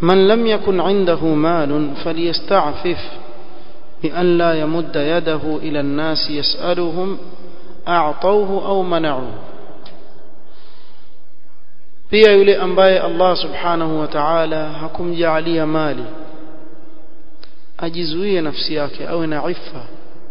من لم يكن عنده مال فليستعفف بأن لا يمد يده إلى الناس يسألهم أعطوه أو منعوه pia yule ambaye Allah subhanahu wa ta'ala hakumjaalia mali ajizuie nafsi yake awe na ifa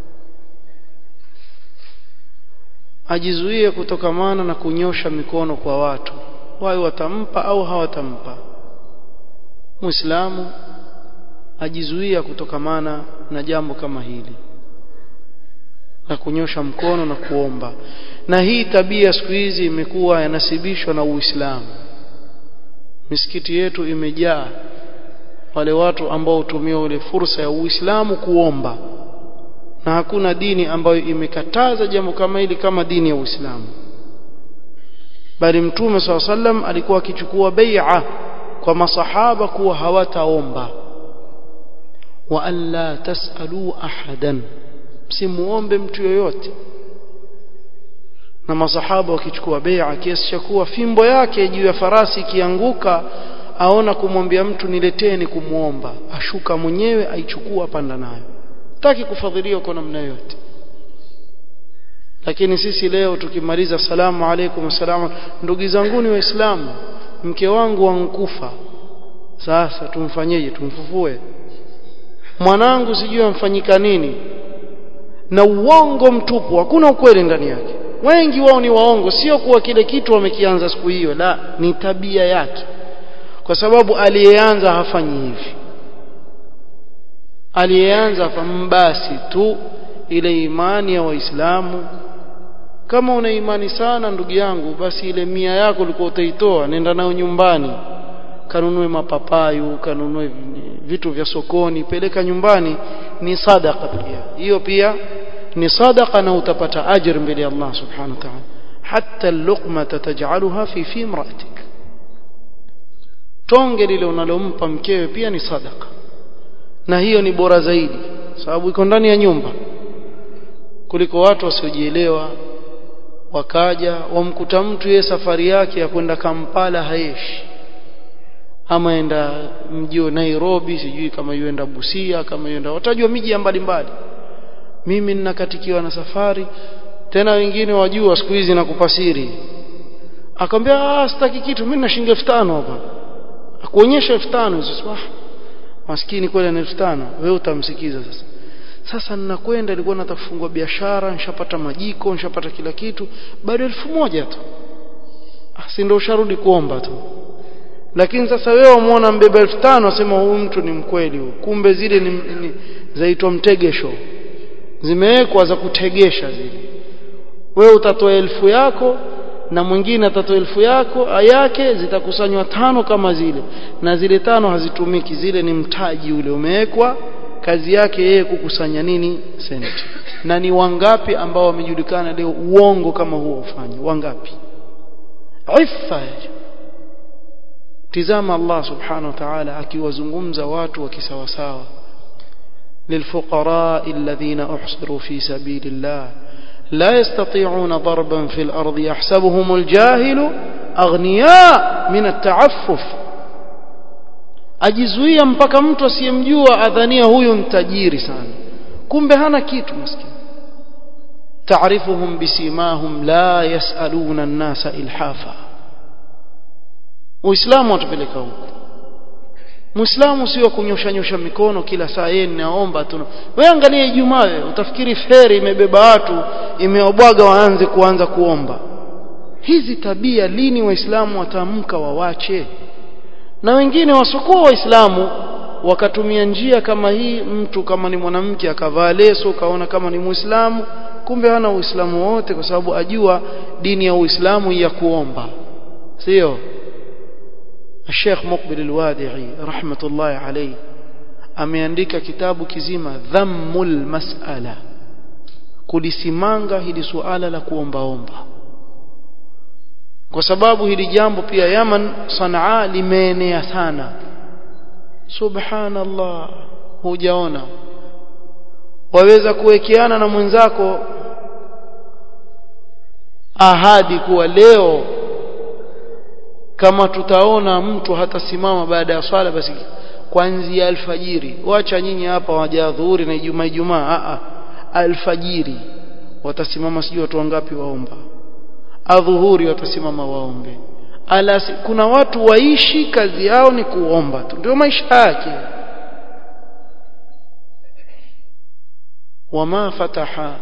ajizuie kutokamana na kunyosha mikono kwa watu wawe watampa au hawatampa muislamu ajizuia kutokamana na jambo kama hili na kunyosha mkono na kuomba na hii tabia siku hizi imekuwa yanasibishwa na Uislamu misikiti yetu imejaa wale watu ambao hutumia ile fursa ya Uislamu kuomba na hakuna dini ambayo imekataza jambo kama hili kama dini ya Uislamu bali mtume swalla sallam alikuwa akichukua bai'a kwa masahaba kuwa hawataomba wa alla tasalu ahadan msimuombe mtu yoyote na masahaba wakichukua bai'a kiasi cha kuwa fimbo yake juu ya farasi ikianguka aona kumwambia mtu nileteni kumuomba ashuka mwenyewe aichukua panda nayo taki kufadhiliwa kwa namna yote lakini sisi leo tukimaliza salamu alaikum salamu ndugu zangu ni waislamu mke wangu wankufa sasa tumfanyeje tumfufue mwanangu sijui amfanyika nini na uongo mtupu hakuna ukweli ndani yake wengi wao ni waongo sio kuwa kile kitu wamekianza siku hiyo la ni tabia yake kwa sababu aliyeanza hafanyi hivi aliyeanza basi tu ile imani ya waislamu kama una imani sana ndugu yangu basi ile mia yako ulikuwa utaitoa nenda nayo nyumbani kanunue mapapayu kanunue vitu vya sokoni peleka nyumbani ni sadaka pia hiyo pia ni sadaka na utapata ajr mbele ya Allah subhanahu wa ta'ala hatta luqma taj'alha fi fi imra'atik tonge lile unalompa mkewe pia ni sadaka na hiyo ni bora zaidi sababu iko ndani ya nyumba kuliko watu wasiojielewa wakaja wamkuta mtu yeye safari yake ya kwenda Kampala haeshi ama enda mji wa Nairobi sijui kama yuenda Busia kama yuenda watajua miji ya mbalimbali mimi ninakatikiwa na safari tena wengine wajua siku hizi nakupa siri akamwambia ah sitaki kitu mimi na shilingi 5000 hapa akuonyesha 5000 hizo ah maskini kweli na 5000 wewe utamsikiza sasa sasa ninakwenda ilikuwa nataka kufungua biashara nishapata majiko nishapata kila kitu bado elfu moja tu ah si ndio usharudi kuomba tu lakini sasa wewe umuona mbeba elfu tano asema huyu mtu ni mkweli huyu kumbe zile ni, ni zaitwa mtegesho zimewekwa za kutegesha zile wewe utatoa elfu yako na mwingine atatoa elfu yako yake zitakusanywa tano kama zile na zile tano hazitumiki zile ni mtaji ule umewekwa kazi yake yeye kukusanya nini senti na ni wangapi ambao wamejulikana leo uongo kama huo ufanye wangapi ifa tizama Allah subhanahu wa ta'ala akiwazungumza watu wa kisawasawa للفقراء الذين احصروا في سبيل الله لا يستطيعون ضربا في الارض يحسبهم الجاهل اغنياء من التعفف ajizuia mpaka mtu asiyemjua adhania huyu mtajiri sana kumbe hana kitu maskini taarifuhum bisimahum la yasaluna an-nasa ilhafa uislamu watupeleka huko muislamu sio kunyosha nyosha mikono kila saa yeye ninaomba tu wewe angalia ijumaa wewe utafikiri feri imebeba watu imeobwaga waanze kuanza kuomba hizi tabia lini waislamu wataamka wawache na wengine wasokuwa waislamu wakatumia njia kama hii mtu kama ni mwanamke akavaa leso kaona kama ni muislamu kumbe hana uislamu wote kwa sababu ajua dini ya uislamu ya kuomba sio الشيخ مقبل الوادعي رحمة الله عليه ameandika kitabu kizima dhammul mas'ala kulisimanga hili suala la kuombaomba kwa sababu hili jambo pia Yaman Sanaa limeenea sana subhanallah hujaona waweza kuwekeana na mwenzako ahadi kuwa leo kama tutaona mtu hatasimama baada ya swala basi kuanzia alfajiri wacha nyinyi hapa waja dhuhuri na ijumaa ijumaa a a alfajiri watasimama sijui watu wangapi waomba adhuhuri watasimama waombe alasi kuna watu waishi kazi yao ni kuomba tu ndio maisha yake وما فتح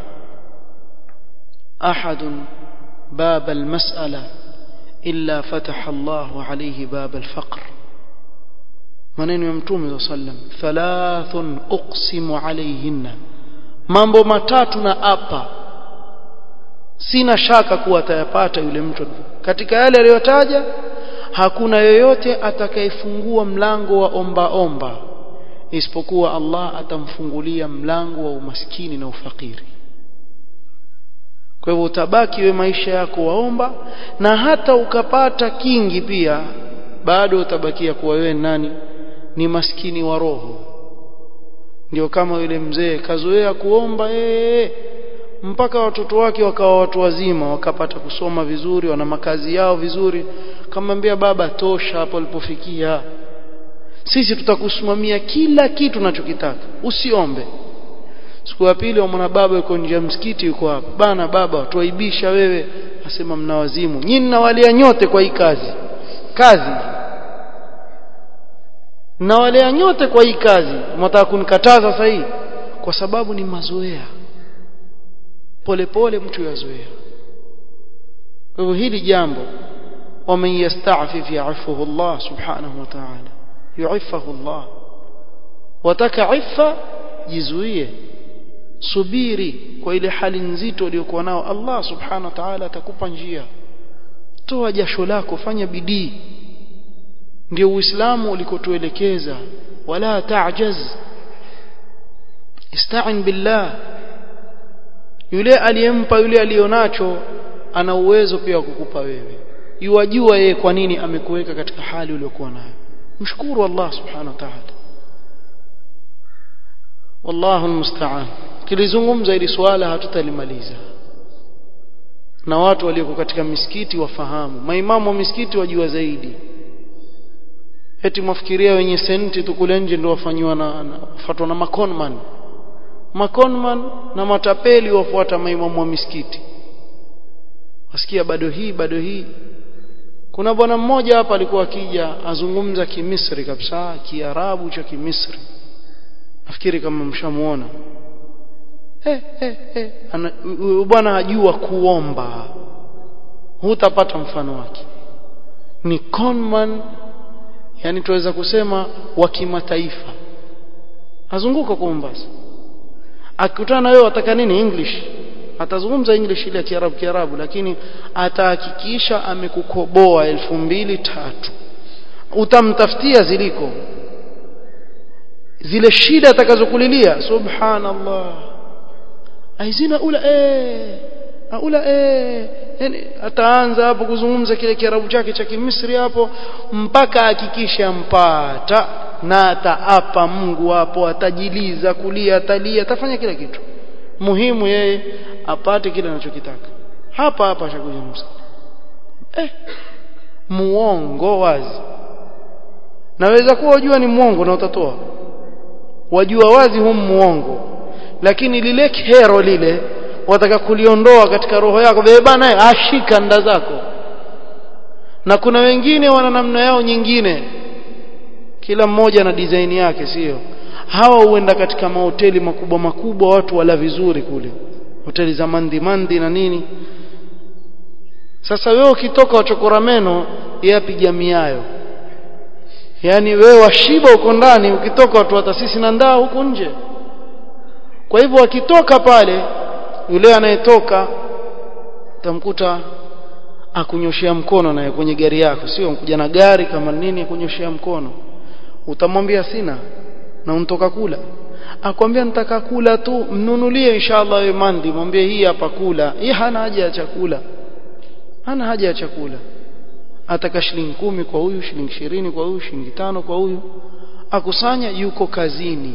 أحد باب المسألة إلا فتح الله عليه باب الفقر maneno ya mtume sallam thalathun uqsimu alayhinna mambo matatu na apa sina shaka kuwa atayapata yule mtu katika yale aliyotaja hakuna yoyote atakayefungua mlango wa omba omba isipokuwa Allah atamfungulia mlango wa umaskini na ufakiri kwa hivyo utabaki we maisha yako waomba na hata ukapata kingi pia bado utabakia kuwa wewe nani ni maskini wa roho ndio kama yule mzee kazoea kuomba ee, mpaka watoto wake wakawa watu wazima wakapata kusoma vizuri wana makazi yao vizuri kamwambia baba tosha hapo alipofikia sisi tutakusimamia kila kitu unachokitaka usiombe siku ya pili mwana baba yuko nje ya msikiti yuko hapa bana baba tuaibisha wewe asema mna wazimu nyinyi mnawalia nyote kwa hii kazi kazi nawalea nyote kwa hii kazi mnataka kunikataza sasa hii kwa sababu ni mazoea polepole mtu yazoea kwa hivyo hili jambo waman yasta'fif ya'fuhu Allah subhanahu wa ta'ala yu'iffahu Allah wataka iffa jizuie subiri kwa ile hali nzito uliyokuwa nao Allah subhanahu wa ta'ala atakupa njia toa jasho lako fanya bidii ndio uislamu ulikotuelekeza wala ta'jaz ista'in billah yule aliyempa yule alionacho ana uwezo pia wa kukupa wewe yuwajua yeye kwa nini amekuweka katika hali uliyokuwa nayo mshukuru Allah subhanahu wa ta'ala wallahu almusta'an kilizungumza ili swala hatutalimaliza na watu walioko katika misikiti wafahamu maimamu wa misikiti wajua zaidi eti mwafikiria wenye senti tu kule nje ndio wafanywa na, na wafuatwa na makonman makonman na matapeli wafuata maimamu wa misikiti wasikia bado hii bado hii kuna bwana mmoja hapa alikuwa akija azungumza kimisri kabisa kiarabu cha kimisri nafikiri kama mshamuona eh eh eh bwana hajua kuomba hutapata mfano wake ni conman yani tuweza kusema wa kimataifa azunguka kwa Mombasa akikutana na wewe wataka nini english atazungumza english ile ya kiarabu kiarabu lakini atahakikisha amekukoboa elfu mbili tatu utamtafutia ziliko zile shida atakazokulilia subhanallah aizina ula eh ula eh yani ataanza hapo kuzungumza kile kiarabu chake cha kimisri hapo mpaka hakikisha mpata na ataapa Mungu hapo atajiliza kulia atalia atafanya kila kitu muhimu yeye apate kile anachokitaka hapa hapa ashakuja msikiti eh muongo wazi naweza kuwa wajua ni muongo na utatoa wajua wazi hum muongo lakini lile kero lile wataka kuliondoa katika roho yako wewe bana ashika nda zako na kuna wengine wana namna yao nyingine kila mmoja na design yake sio hawa huenda katika mahoteli makubwa makubwa watu wala vizuri kule hoteli za mandi mandi na nini sasa wewe ukitoka wachokora meno yapiga miayo yani wewe washiba uko ndani ukitoka watu watasisi na ndaa huko nje kwa hivyo akitoka pale yule anayetoka tamkuta akunyoshia mkono naye kwenye gari yako sio kuja na gari kama nini akunyoshia mkono utamwambia sina na untoka kula akwambia nitaka kula tu mnunulie inshallah wewe mandi mwambie hii hapa kula hii hana haja ya chakula hana haja ya chakula ataka shilingi kumi kwa huyu shilingi ishirini kwa huyu shilingi tano kwa huyu akusanya yuko kazini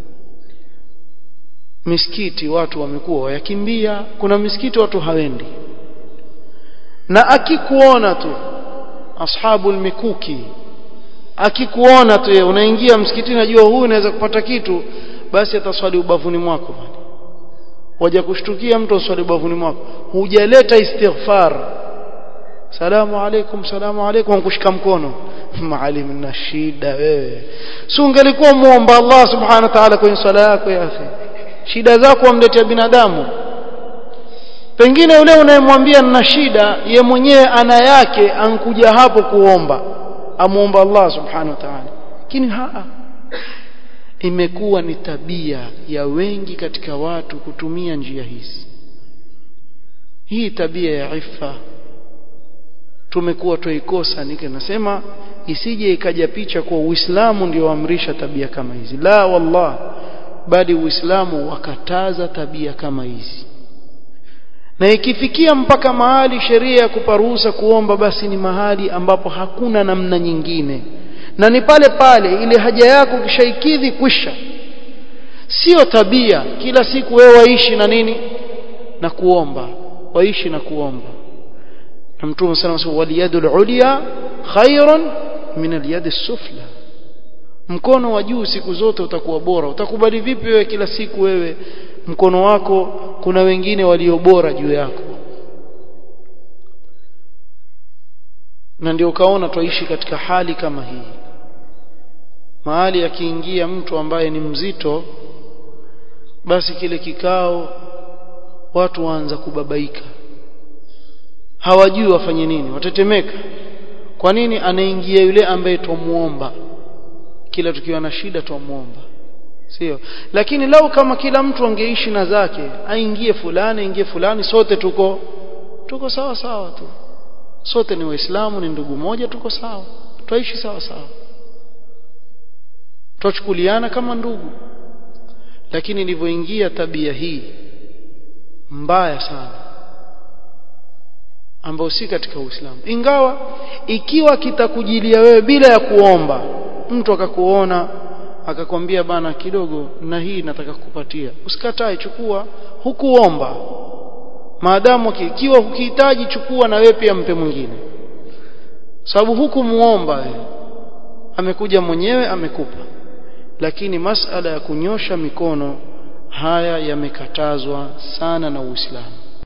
misikiti watu wamekuwa wayakimbia kuna misikiti watu hawendi na akikuona tu ashabul mikuki akikuona tu unaingia msikitini najua huyu anaweza kupata kitu basi ataswali ubavuni mwako waja kushtukia mtu aswali ubavuni mwako hujaleta istighfar salamu alaikum salamu alaikum kushika mkono maalim na shida wewe si ungelikuwa muomba Allah subhanahu wa ta'ala kwenye swala yako ya akhi shida zako wamletea binadamu pengine yule unayemwambia nina shida ye mwenyewe ana yake ankuja hapo kuomba amuomba Allah subhanahu wa ta'ala lakini haa imekuwa ni tabia ya wengi katika watu kutumia njia hizi hii tabia ya ifa tumekuwa tuikosa nike nasema isije ikaja picha kwa Uislamu ndio amrisha tabia kama hizi la wallah bali Uislamu wakataza tabia kama hizi na ikifikia mpaka mahali sheria ya kuparuhusa kuomba basi ni mahali ambapo hakuna namna nyingine na ni pale pale ile haja yako kishaikidhi kwisha sio tabia kila siku wewe waishi na nini na kuomba waishi na kuomba na mtume sana anasema waliyadul ulya khairun min aliyad sufla mkono wa juu siku zote utakuwa bora utakubali vipi wewe kila siku wewe mkono wako kuna wengine walio bora juu yako na ndio ukaona twaishi katika hali kama hii mahali akiingia mtu ambaye ni mzito basi kile kikao watu waanza kubabaika hawajui wafanye nini watetemeka kwa nini anaingia yule ambaye twamuomba kila tukiwa na shida twamuomba sio lakini lau kama kila mtu angeishi na zake aingie fulani aingie fulani sote tuko tuko sawa sawa tu sote ni waislamu ni ndugu moja tuko sawa twaishi sawa sawa twachukuliana kama ndugu lakini ilivyoingia tabia hii mbaya sana ambayo si katika Uislamu ingawa ikiwa kitakujilia wewe bila ya kuomba mtu akakuona akakwambia bana kidogo na hii nataka kukupatia usikatae chukua hukuomba maadamu ikiwa ukihitaji chukua na wewe pia mpe mwingine sababu hukumuomba wewe amekuja mwenyewe amekupa lakini masala ya kunyosha mikono haya yamekatazwa sana na Uislamu